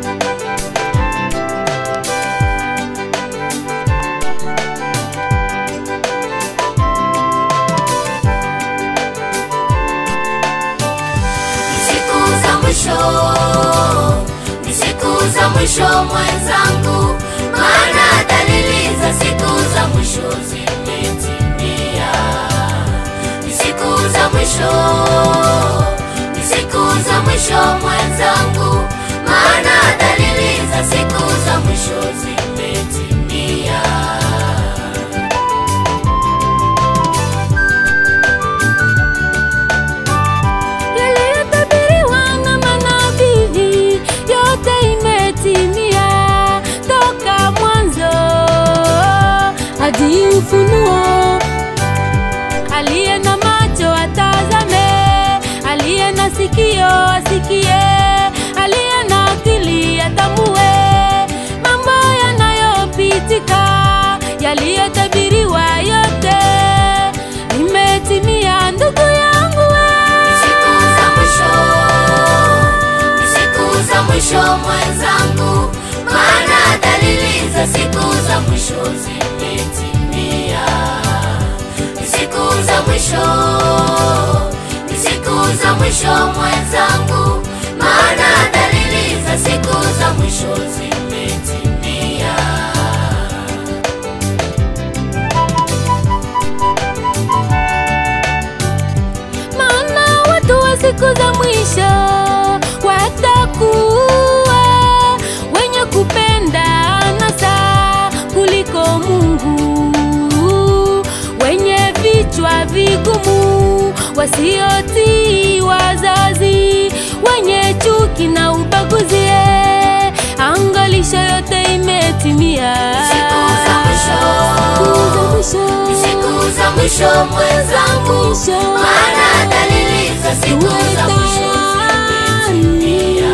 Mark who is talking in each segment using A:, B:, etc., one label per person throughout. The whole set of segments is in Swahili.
A: Ni siku za mwisho, ni siku za mwisho mwenzangu, maana dalili za siku za mwisho zimetimia. Ni siku za mwisho, ni siku za mwisho mwenzangu, maana dalili za siku za mwisho zimetimia.
B: yaliyotabiriwa na manabii yote imetimia toka mwanzo hadi ufunuo aliye na macho atazame aliye na sikio asikie aliye na akili atambue mambo yanayopitika yaliyotabiriwa yote imetimia ndugu yangu we.
A: Ni siku za mwisho, ni siku za mwisho mwenzangu, maana dalili za siku za mwisho zimetimia. Ni siku za mwisho, ni siku za mwisho mwenzangu, maana dalili za siku za mwisho zimetimia.
B: maana watu wa siku za mwisho watakuwa wenye kupenda anasa kuliko Mungu, wenye vichwa vigumu, wasiotii wazazi, wenye chuki na ubaguzi. eh, Angalisho yote imetimia.
A: Siku za mwisho.
B: Siku za mwisho.
A: Ni siku za mwisho mwenzangu,
B: Mwisho.
A: maana dalili za siku za mwisho zimetimia.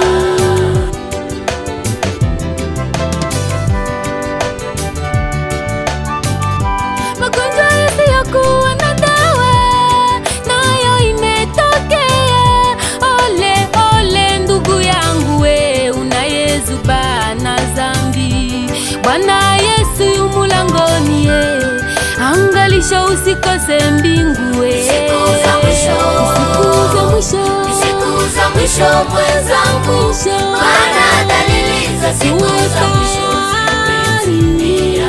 B: magonjwa yasiyokuwa na dawa nayo imetokea. Ole ole ndugu yangu we unayezuba na zambi, Bwana Yesu yu mulangoni ye, angalisho usikose mbingu we.
A: Siku za mwisho.
B: Siku za mwisho.
A: Ni siku za mwisho mwenzangu,
B: Mwisho.
A: maana dalili za siku za mwisho zimetimia.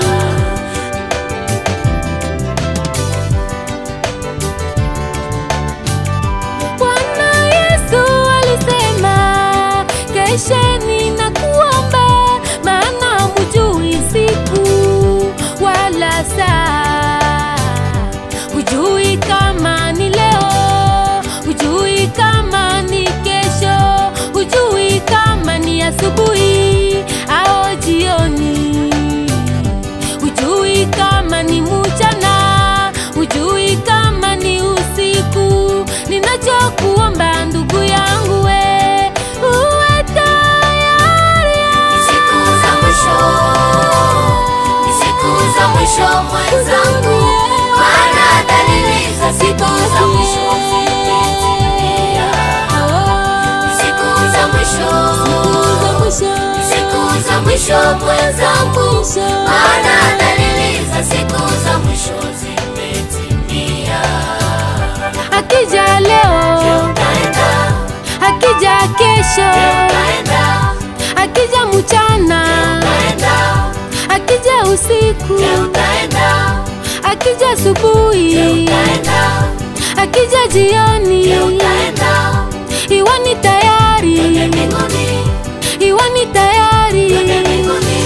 B: Bwana Yesu alisema, kesheni na kuomba, maana hamjui siku wala saa. Hujui kama ni leo, hujui kama ni kesho, hujui kama ni asubuhi au jioni hujui kama ni mchana, hujui kama ni usiku. Ninachokuomba ndugu yangu we, uwe tayari.
A: Ni siku za mwisho, ni siku za mwisho mwenzangu, maana dalili za siku za mwisho zimetimia. Ni siku za mwisho, ni siku za mwisho mwenzangu, maana dalili za siku za mwisho zimetimia.
B: Akija
A: Je,
B: leo,
A: utaenda?
B: akija
A: Je,
B: kesho,
A: utaenda?
B: akija mchana,
A: Utaenda?
B: akija usiku,
A: Je, utaenda?
B: akija
A: Je,
B: asubuhi,
A: utaenda?
B: akija jioni,
A: Je, utaenda?
B: iwe ni tayari,
A: Twende mbinguni,
B: iwe ni tayari.
A: twende mbinguni.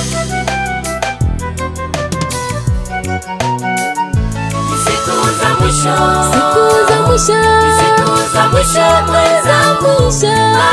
A: Ni siku za mwisho,
B: Siku za mwisho,
A: ni siku za mwisho mwenzangu,
B: mwisho.